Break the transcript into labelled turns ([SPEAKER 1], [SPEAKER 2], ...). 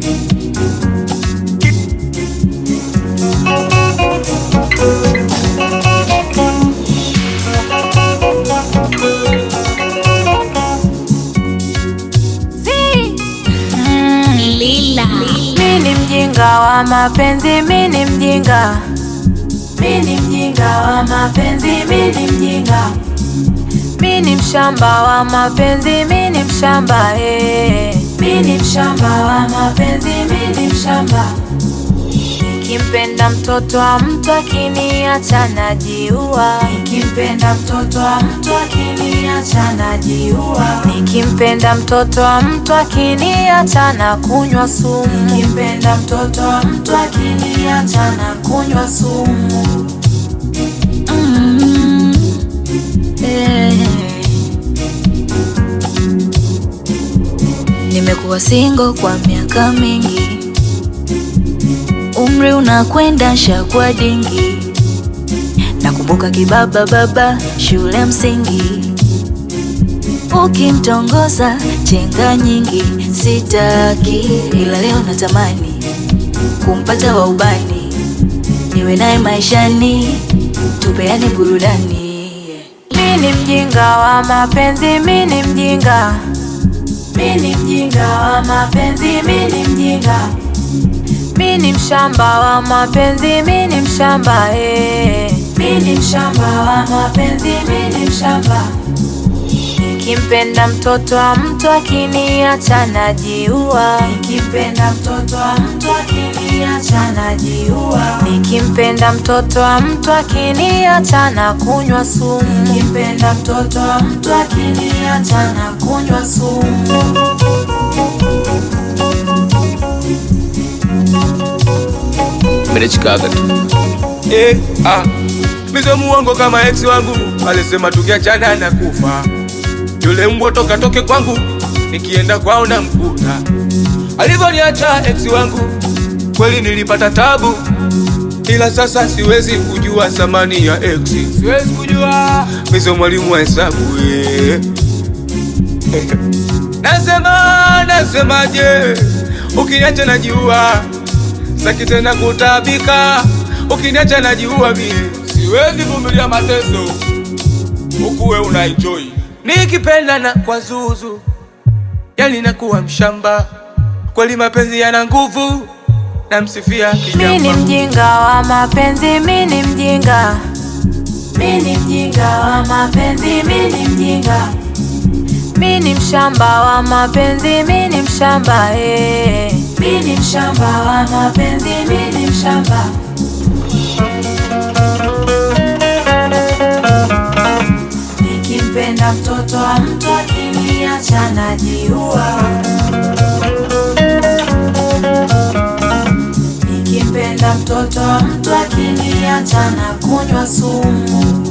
[SPEAKER 1] Lila.
[SPEAKER 2] Mi ni mjinga wa mapenzi, mi ni mjinga, mi ni mjinga wa mapenzi, mi ni mjinga, mi ni mshamba wa mapenzi, mi ni mshamba eh. Mi ni mshamba wa mapenzi, mi ni mshamba. Nikimpenda mtoto wa mtu akiniacha najiua, nikimpenda mtoto wa mtu akiniacha najiua, nikimpenda mtoto wa mtu akiniacha na kunywa sumu, nikimpenda mtoto wa mtu akiniacha na kunywa sumu.
[SPEAKER 1] Mm. Eh. Nimekuwa single kwa miaka mingi, umri unakwenda shakwa dingi. Nakumbuka kibaba baba shule msingi, ukimtongoza chenga nyingi. Sitaki ila leo natamani kumpata wa ubani, niwe naye maishani, tupeane burudani.
[SPEAKER 2] Mi ni mjinga wa mapenzi, mi ni mjinga, mi ni mjinga wa mapenzi, mi ni mjinga, mi ni mshamba wa mapenzi, mi ni mshamba eh. Mi ni mshamba wa mapenzi, mi ni mshamba. Nikimpenda mtoto wa mtu akiniacha najiua, nikimpenda mtoto wa mtu akiniacha najiua, nikimpenda mtoto wa mtu akiniacha na kunywa sumu, nikimpenda mtoto wa mtu akiniacha na kunywa sumu.
[SPEAKER 3] Menechikaga tu eh, ah. Mizo muongo kama ex wangu alisema tukiachana na kufa. Yule mbwa toka toke kwangu, nikienda kwao na mkuta. Alivyoniacha ex wangu, kweli nilipata tabu, ila sasa siwezi kujua thamani ya ex. Siwezi kujua mizo mwalimu wa hesabu eh. Nasema, nasemaje, ukiniacha najiua, saki tena kutabika, ukiniacha najiua mie, siwezi vumilia mateso, huku we unaenjoy, nikipenda na kwa zuzu, yani nakuwa mshamba, kweli mapenzi yana nguvu, namsifia
[SPEAKER 2] Mi ni
[SPEAKER 3] kijana.
[SPEAKER 2] mjinga wa mapenzi, mi ni mjinga, mi ni mjinga wa mapenzi, mi ni mjinga, mi ni mshamba wa mapenzi, mi ni mshamba eh. Mi ni mshamba wa mapenzi, mi ni mshamba. Nikimpenda mtoto wa mtu akiniacha najiua Nikimpenda mtoto wa mtu akiniacha na kunywa sumu.